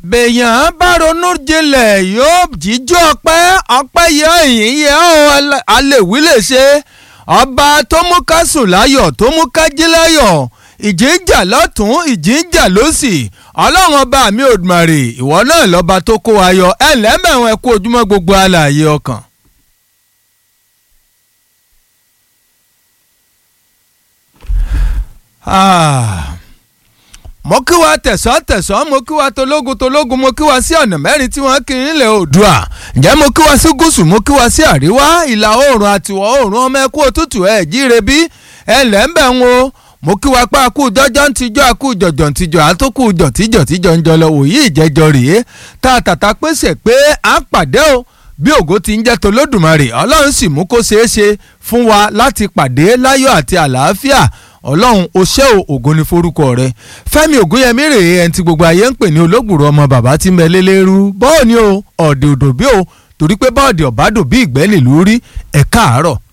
bèèyàn bá ronú jinlẹ̀ yóò jíjọ́ ọpẹ́ ọpẹ́ yẹ ìyìn yẹ ọ́ alèwí lè ṣe ọba tó mú ká sùn láyọ̀ tó mú ká jí láyọ̀ ìjì ń jà lọ́tún ìjì ń jà lọ́sì ọlọ́run ọba mi Òdùmarè ìwọ náà lọ́ba tó kó wa yọ ẹ̀ lẹ́mẹ̀wọ̀n ẹ kú ojúmọ́ gbogbo alààyè ọkàn. Ah mo kí wa tẹ̀sán tẹ̀sán mo kí wa tológun tológun mo kí wa sí ọ̀nà mẹ́rin tí wọ́n kí nílẹ̀ oòdùà ǹjẹ́ mo kí wa sí gúúsù mo kí wa sí àríwá ìlà oòrùn àtiwọ̀ oòrùn ọmọ ẹkú òtútù ẹ̀ jíire bí ẹ lẹ́ ń bẹ̀ ń wo mo kí wa pa akú jọjọ́ ń tijọ́ akú jọ̀jọ̀ ń tijọ́ àtúkù jọ̀tíjọ̀ tíjọ́ ń jọlọ òyì ìjẹ́jọ́ rèé tá a tàtà pèsè pé à ń pàdé o bí ògo ti ń jẹ́ tolódùmarè ọlọ́run sì mú kó ṣeé ṣe fún wa láti pàdé láyọ̀ àti àlàáfíà ọlọ́run o ṣé o ògo ni forúkọ rẹ fẹ́mi ògúnyẹmí rèé ẹni tí gbogbo ayé ń pè ní olóògbòrò ọmọ bàbá tí ń bẹ lélẹ́rú bọ́ọ̀ ni o ọ̀dẹ̀ òdò bí o torí pé bọ́ọ̀dì ọ̀bádò bí ìgbẹ́ nílùú rí ẹ̀ káàárọ̀